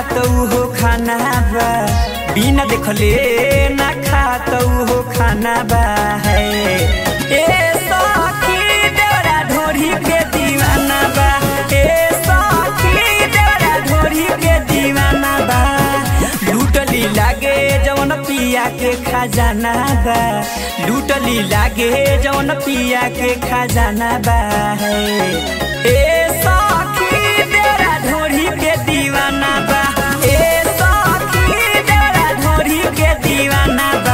खात हो खाना बा बिना देखले ना खात हो खाना बा है ए सखी देवरा ढोरी के दीवाना बा ए सखी देवरा ढोरी के दीवाना बा लूटली लागे जवन पिया के खजाना बा लूटली लागे जवन पिया के खजाना बा है ए सखी देवरा ढोरी के दीवाना बा ए सखी देवरा ढोरी के दीवाना बा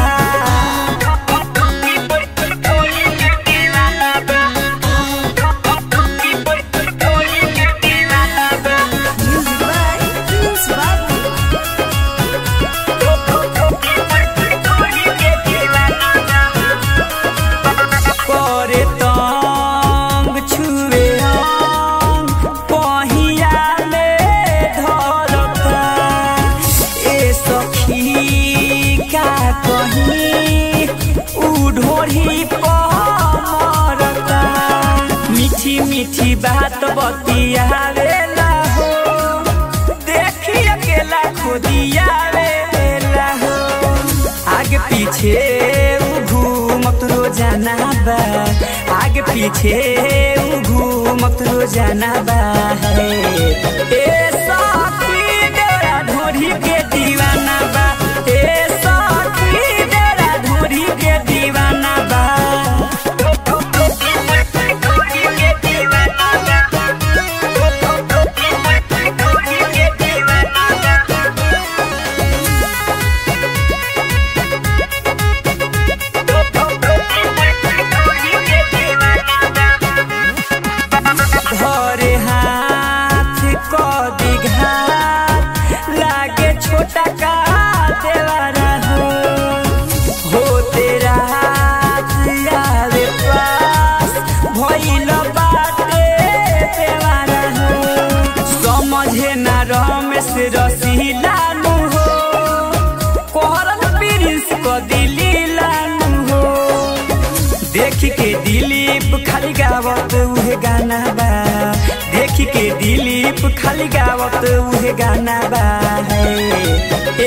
Music by Prince Babu. करे तंग छुए अंग पहिया में धरता ए सखी का कहीं उ ढोरी पमरता मीठी मीठी बात बतियावेला हो देखी अकेला खोदियावेला हो आगे पीछे उ घूमत रोजाना बा आगे पीछे उ घूमत रोजाना बा है ए सखी देवरा ढोरी के दीवाना बा ए सखी देवरा ढोरी के दीवाना बा धरे हाथ क दिघात लागे छोटा का देवारा हो हो तेरा हाथ आवे पास भइल बाटे देवारा हो समझे ना रमेश रसीला नु हो कोहरल प्रिंस को दिली लानु हो देख के दिलीप खाली गावत उहे गाना बा देख के दिलीप खाली गावत उहे गाना बा है